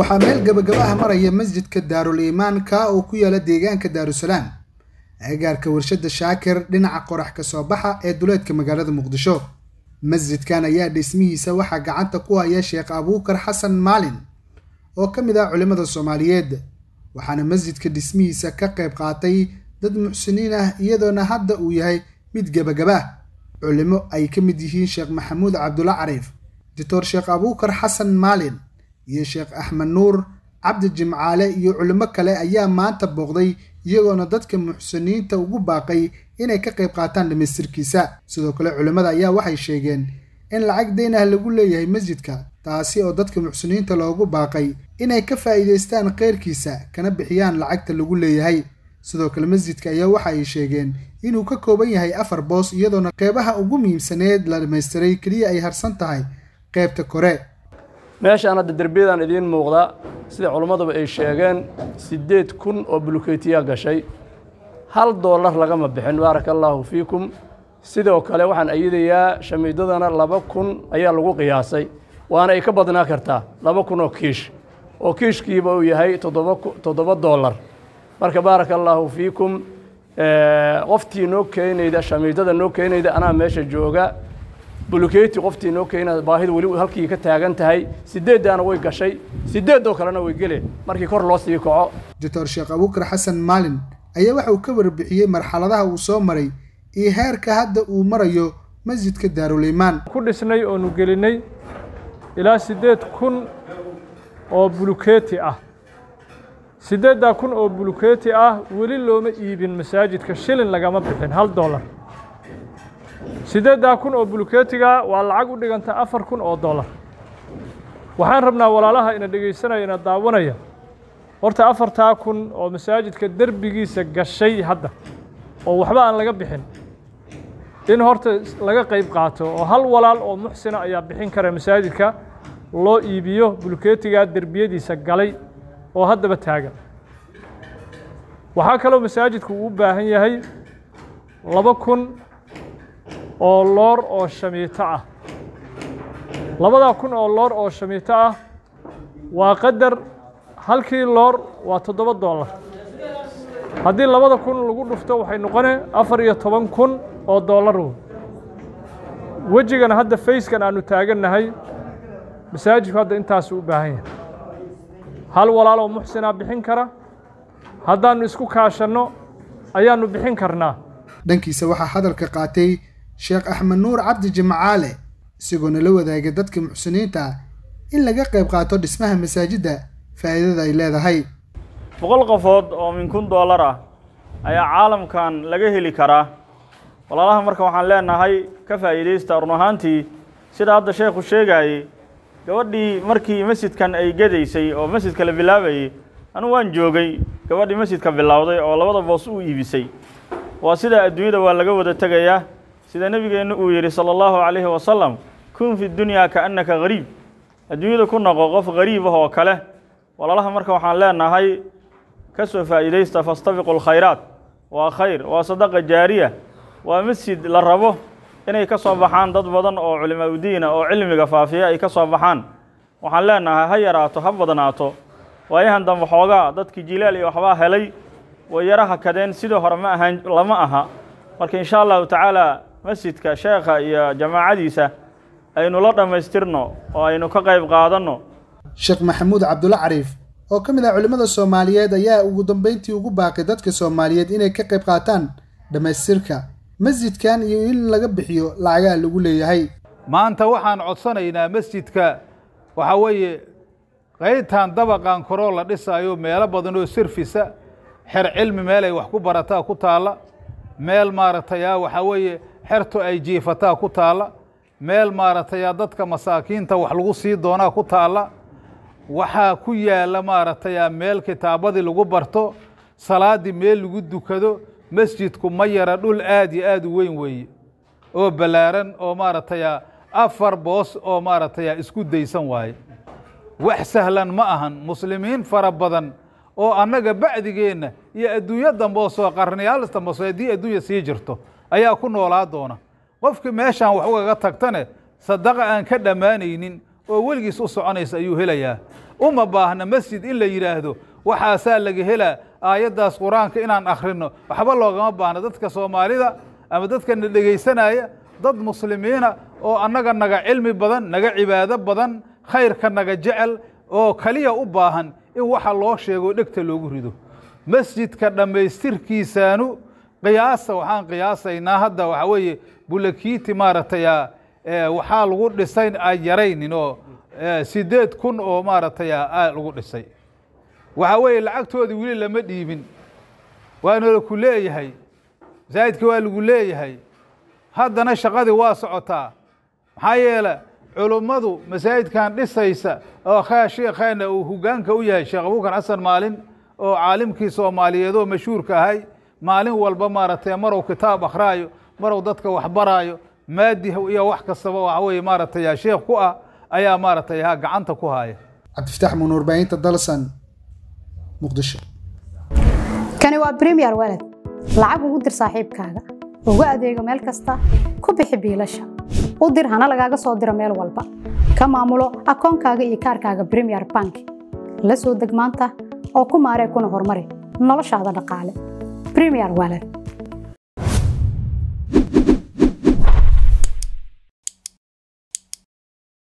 waxaa meel gabagaba ah maraya masjidka daarul iimaanka oo ku yaala deegaanka daarusalaam agagaarka warshada shaakir dhinaca qorax ka soo baxa ee duleedka magaalada muqdisho masjidkan ayaa dhismihiisa waxaa gacanta ku haya sheekh abuukar xasan maalin oo ka mid ah culimmada soomaaliyeed waxaana masjidka dhismihiisa ka qayb qaatay dad muxsiniin ah iyadoona hadda uu yahay mid gebagaba culimo ay ka mid yihiin sheekh maxamuud cabdulla cariif doctor sheekh abuukar xasan maalin iyo sheekh axmed nuur cabdi jimcaale iyo culimo kale ayaa maanta booqday iyagoona dadka muxsiniinta ugu baaqay inay ka qayb qaataan dhamaystirkiisa sidoo kale culimmada ayaa waxay sheegeen in lacag dayn ah lagu leeyahay masjidka taasi oo dadka muxsiniinta loogu baaqay inay ka faa'iidaystaan kheyrkiisa kana bixiyaan lacagta lagu leeyahay sidoo kale masjidka ayaa waxa ay sheegeen inuu ka kooban yahay afar boos iyadoona qeybaha ugu muhiimsaneed la dhammaystiray keliya ay harsan tahay qaybta kore meeshaan hadda derbiyadan idiin muuqda sida culimmaduba ay sheegeen siddeed kun oo bulukeytiyaa gashay hal doolar lagama bixin baaraka allaahu fiikum sidoo kale waxaan ayidayaa shamiidadana laba kun ayaa lagu qiyaasay waana ay ka badnaa kartaa laba kun oo kiish oo kiishkiiba uu yahay toddoba toddoba doolar marka baaraka allaahu fiikum qoftii noo keenayda shamiidada noo keenayda anaa meesha jooga bulukeyti qoftii noo keenayda baahida weli halkii ka taagan tahay sideeddaana way gashay sideedoo kalena way geleen markii kor loo sii kaco doctor sheekh abuukar xasan maalin ayaa waxa uu ka warbixiyey marxaladaha uu soo maray iyo heerka hadda uu marayo masjidka daaruliimaan ku dhisnay oonu gelinay ilaa siddeed kun oo bulukeeti ah siddeeddaa kun oo bulukeeti ah weli looma iibin masaajidka shilin lagama bixin hal dollar siddeeddaa kun oo bulukeetiga waa lacag u dhiganta afar kun oo dollar waxaan rabnaa walaalaha ina dhegaysanaya ina daawanaya horta afartaa kun oo masaajidka derbigiisa gashay hadda oo waxba aan laga bixin in horta laga qayb qaato oo hal walaal oo muxsina ayaa bixin kara masaajidka loo iibiyo bulukeetigaa derbiyadiisa galay oo haddaba taagan waxaa kaloo masaajidku uu u baahan yahay laba kun oo loor oo shamiito ah labadaa kun oo loor oo shamiito ah waa qadar halkii loor waa toddoba dollar haddii labada kun lagu dhufto waxay noqone afar iyo toban kun oo dollar wey wejigan hadda fayskan aanu taagannahay masaajidku hadda intaasuu u baahan yahay hal walaal oo muxsinaa bixin kara haddaannu isku kaashanno ayaannu bixin karnaa dhankiisa waxaa hadalka qaatay sheekh axmed nuur cabdi jimcaale isagoona la wadaagay dadka muxsiniinta ah in laga qayb qaato dhismaha masaajidda faa'iidada ay leedahay boqol qofood oo min kun dollar ah ayaa caalamkan laga heli karaa walaalaha marka waxaan leenahay ka faa'iidaysta run ahaantii sida hadda sheekhu sheegaayey gabadhii markii masjidkan ay gedaysay oo masjidka la bilaabayey anugu waan joogay gabadhii masjidka bilowday oo labada boos u iibisay waa sida adduunyada waa laga wada tegayaa sida nebigeennu uu yidhi sala allahu calayhi wasalam kun fi dunyaa kaannaka gariib adduunyada ku noqo qof gariib ah oo kale walaalaha marka waxaan leenahay ka soo faa'iidaysta fastabiqu lkhayraat waa khayr waa sadaqa jaariya waa masjid la rabo inay ka soo baxaan dad badan oo culimaa udiina oo cilmiga faafiya ay ka soo baxaan waxaan leenahay ha yaraato ha badnaato waayahan dambe xoogaa dadkii jilaal iyo waxbaa helay way yaraha kadeen sidii hore ma ahaan lama aha marka insha allahu tacaala masjidka sheekha iyo jamaacadiisa aynu la dhammaystirno oo aynu ka qayb qaadanno sheekh maxamuud cabdulla cariif oo ka mid ah culimmada soomaaliyeed ayaa ugu dambeyntii ugu baaqay dadka soomaaliyeed inay ka qayb qaataan dhammaystirka masjidkan iyo in laga bixiyo lacagaha lagu leeyahay maanta waxaan codsanaynaa masjidka waxaa weeye qaybtan dabaqan koroo la dhisaayo meelo badan oo sirfisa xer cilmi meel ay wax ku barataa ku taalla meel maaragtay a waxaa weeye xertu ay jiifataa ku taalla meel maaragtay a dadka masaakiinta wax lagu sii doonaa ku taalla waxaa ku yaalla maaragtay a meel kitaabadii lagu barto salaaddii meel lagu dukado masjidku ma yara dhul aad iyo aad u weyn weeye oo ballaaran oo maaragtay a afar boos oo maaragtay a isku daysan waaye wax sahlan ma ahan muslimiin fara badan oo annaga bacdigeenna iyo adduunyo dambe oo soo qarniyaal dambe soo haddii adduunya sii jirto ayaa ku noolaa doona qofkii meeshaan wax ugaga tagtane sadaqa aan ka dhammaanaynin oo weligiis u soconaysa ayuu helayaa uma baahna masjid in la yidhaahdo waxaasaa laga helaa aayaddaas qur-aanka inaan akhrino waxba loogama baahna dadka soomaalida ama dadka na dhegaysanaya dad muslimiina oo annaga naga cilmi badan naga cibaado badan khayrka naga jecel oo kaliya u baahan in waxa loo sheego dhegta loogu rido masjidka dhammaystirkiisaanu qiyaasa waxaan qiyaasaynaa hadda waxaa weeye bulakiiti maaragtay waxaa lagu dhisay aan yaraynin oo sideed kun oo maaragtay aa lagu dhisay waxaa weeye lacagtoodii weli lama dhiibin waana ku leeyahay masaajidka waa lagu leeyahay haddana shaqadii waa socotaa maxaa yeele culummadu masaajidkan dhisaysa oo khaa sheekheena uu hogaanka u yahay sheekh abuukar xasan maalin oo caalimkii soomaaliyeed oo mashhuurka ahay maalin walba maaragtay marow kitaab akhraayo marow dadka waxbaraayo maadi iyo wax kastaba waxa weye maaragtay sheekh ku ah ayaa maaragtay ha gacanta ku haya cabdifataax muun warbaahinta dalsan muqdisho kani waa premier walad lacag ugu dir saaxiibkaaga ugu adeego meel kasta ku bixi biilasha u dir hana lagaaga soo diro meel walba ka maamulo akoonkaaga iyo kaarkaaga premier bank la soo deg maanta oo ku maaree kuna horumari noloshaada dhaqaale premier walad